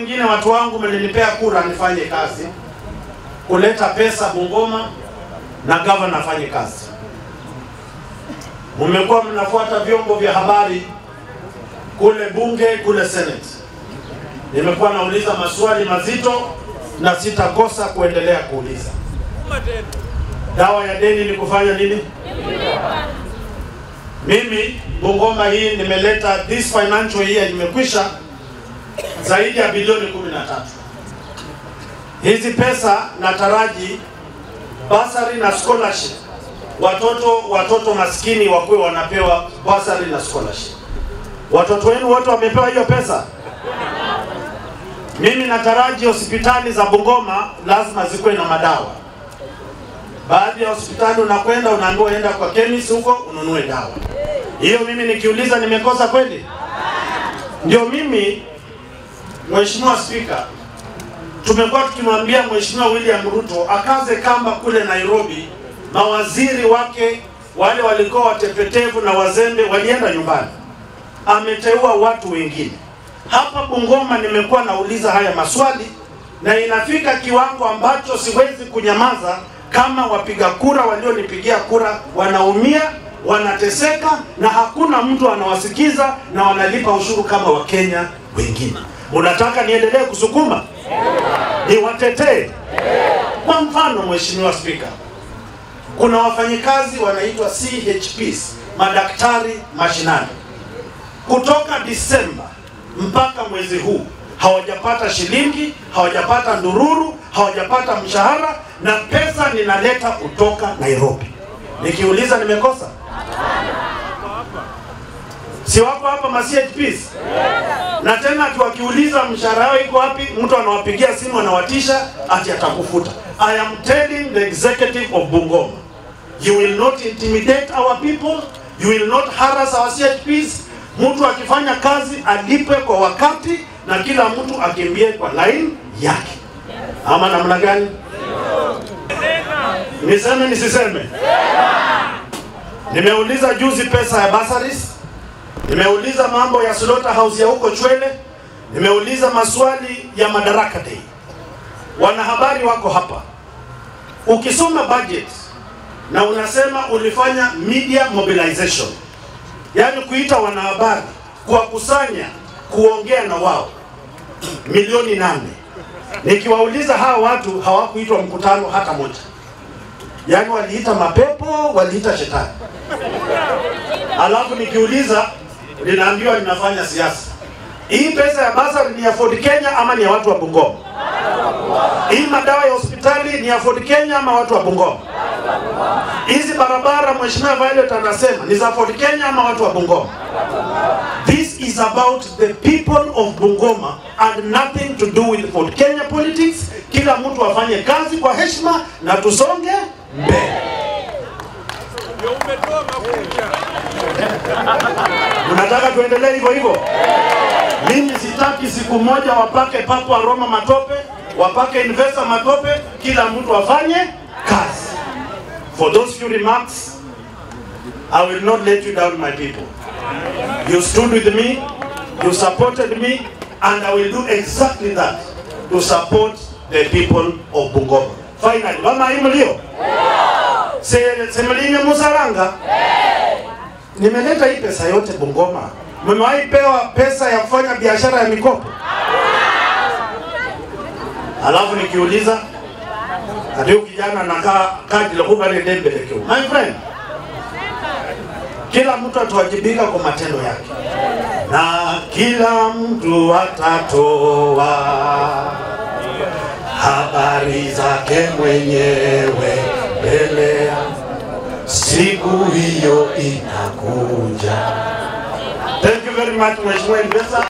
mwingine, watu wangu, mlinipea kura nifanye kazi kuleta pesa Bungoma na gavana afanye kazi. Mmekuwa mnafuata vyombo vya habari kule bunge, kule senate. Nimekuwa nauliza maswali mazito na sitakosa kuendelea kuuliza. Dawa ya deni ni kufanya nini? Mimi Bungoma hii nimeleta this financial year imekwisha zaidi ya bilioni 13. Hizi pesa nataraji basari na scholarship, watoto watoto maskini wakuwe wanapewa basari na scholarship. Watoto wenu wote wamepewa hiyo pesa? Mimi nataraji hospitali za Bungoma lazima zikuwe na madawa. Baadhi ya hospitali unakwenda unaambiwa enda kwa chemist huko ununue dawa. Hiyo mimi nikiuliza nimekosa kweli? Ndio mimi Mheshimiwa Spika, tumekuwa tukimwambia Mheshimiwa William Ruto akaze kamba kule Nairobi. Mawaziri wake wale walikuwa watepetevu na wazembe walienda nyumbani, ameteua watu wengine. Hapa Bungoma nimekuwa nauliza haya maswali na inafika kiwango ambacho siwezi kunyamaza kama wapiga kura walionipigia kura wanaumia, wanateseka na hakuna mtu anawasikiza na wanalipa ushuru kama Wakenya wengine. Unataka niendelee kusukuma niwatetee? Kwa mfano, Mheshimiwa Spika, kuna wafanyikazi wanaitwa CHPs, madaktari mashinani, kutoka Disemba mpaka mwezi huu hawajapata shilingi, hawajapata ndururu, hawajapata mshahara, na pesa ninaleta kutoka Nairobi. Nikiuliza nimekosa? Si wako hapa ma CHPs? Na tena ati wakiuliza mshahara wao iko wapi, mtu anawapigia simu anawatisha ati atakufuta. I am telling the executive of Bungoma, you will not intimidate our people, you will not harass our CHPs. Mtu akifanya kazi alipwe kwa wakati na kila mtu akimbie kwa line yake, ama namna gani? Niseme nisiseme? Nimeuliza juzi pesa ya bursaries, nimeuliza mambo ya slaughterhouse ya huko Chwele, nimeuliza maswali ya Madaraka Day. Wanahabari wako hapa, ukisoma budget na unasema ulifanya media mobilization, yaani kuita wanahabari, kuwakusanya, kuongea na wao milioni nane. Nikiwauliza hawa watu hawakuitwa mkutano hata moja, yaani waliita mapepo, waliita shetani. Alafu nikiuliza linaambiwa linafanya siasa. Hii pesa ya basari ni ya Ford Kenya ama ni ya watu wa Bungoma? Hii madawa ya hospitali ni ya Ford Kenya ama watu wa Bungoma? Hizi barabara Mheshimiwa Violet anasema ni za Ford Kenya ama watu wa Bungoma? This is about the people of Bungoma and nothing to do with Ford Kenya politics. Kila mtu afanye kazi kwa heshima na tusonge mbele. Unataka tuendelee hivyo hivyo? Mimi sitaki siku moja wapake Papa Roma matope, wapake investor matope, kila mtu afanye kazi. For those few remarks, I will not let you down my people. You stood with me, you supported me, and I will do exactly that to support the people of Bungoma. Finally, mama hii mlio? Se, Semelinyo Musaranga? Nimeleta hii pesa yote Bungoma. Mmewahi pewa pesa ya kufanya biashara ya mikopo? Alafu nikiuliza ndio kijana anakaa kadi la kubale dembelekeo. My friend, kila mtu atawajibika kwa matendo yake na kila mtu atatoa habari zake mwenyewe mbele ya siku hiyo inakuja. Thank you very much Mheshimiwa Investor.